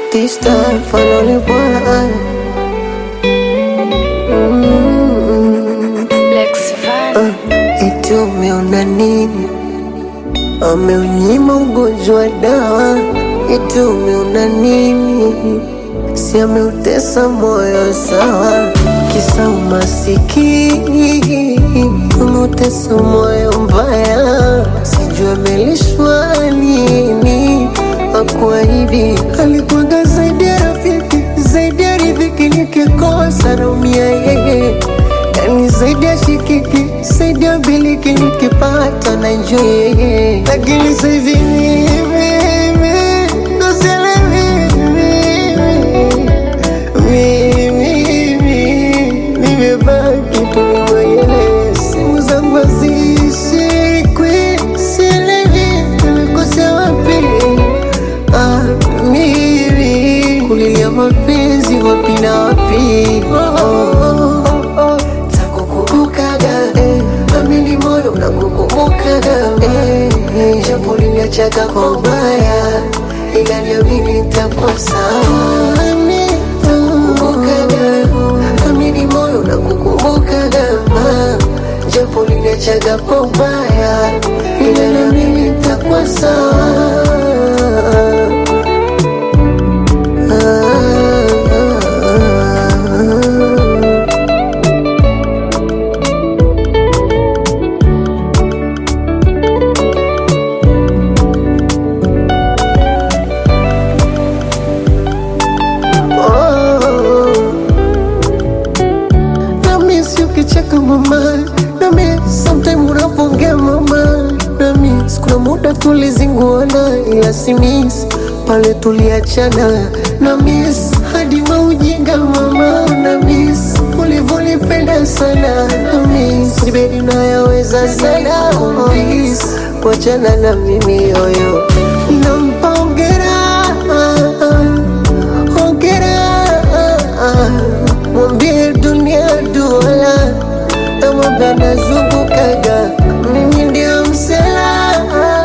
This time finally boy mm, Lex Van. uh, eti umeona nini? Ameunyima ugonjwa dawa, eti umeona nini? Si ameutesa moyo sawa, kisa umasikini, umeutesa moyo mbaya, sijui amelishwa nini akuahidi alikuwaga zaidi ya rafiki, zaidi ya riziki, nikikosa naumia yeye, yani zaidi ya shikiki, zaidi ya biliki, nikipata na enjoy yeye, lakini sasa hivi mimi ndo sielewi mimi, nimebaki tu mwenyewe, simu zangu hazishikwi, sielewi nimekosea wapi. Ah, mimi kulilia mapenzi wapi na wapi? Oh, oh, oh, oh. Takukumbukaga eh, amini moyo unakukumbukaga eh, eh, japo liniachaga kwa ubaya, ila niamini nitakuwa sawa. Takukumbukaga, amini moyo unakukumbukaga ah, japo liniachaga kwa ubaya, ila niamini nitakuwa sawa. Nami si ukicheka mama, nami sometime unapongea mama, nami kuna muda tulizinguana, ila si miss pale tuliachana, na miss hadi maujinga mama, na miss ulivyonipenda sana, na miss nibedi nayaweza sana, miss kuachana na mimi yoyo, nampa hongera hongera mwambie dunia duala namwambia nazungukaga mimi ndio msela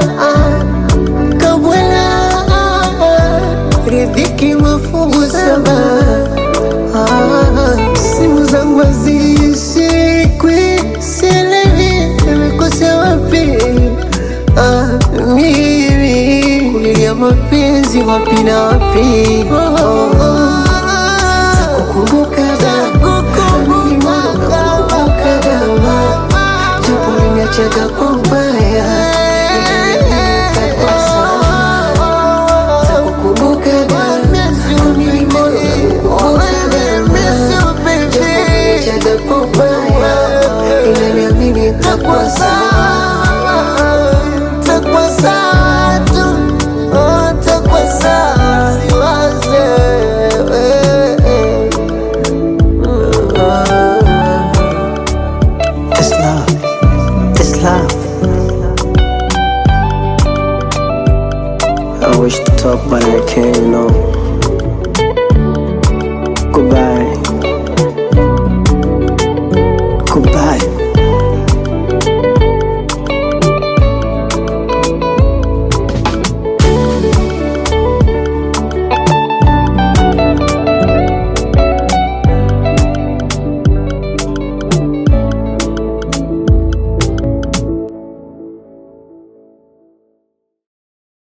kabwela ridhiki mafungu saba Ah, simu zangu hazishikwi sielewi nimekosea wapi Ah, mimi kulilia mapenzi wapi na wapi oh, oh, oh. Kukumbukaga, nakukumbukaga, japo uliniachaga kwa ubaya, nitakuwa sawa. Nakukumbukaga, mimi moyo nakukumbukaga, japo uliniachaga kwa ubaya, ila niamini nitakuwa sawa. Nitakuwa sawa tu, oh, nitakuwa sawa, siwaze, eh, eh. It's love. It's love. I wish to talk, but I can't, you know. Goodbye.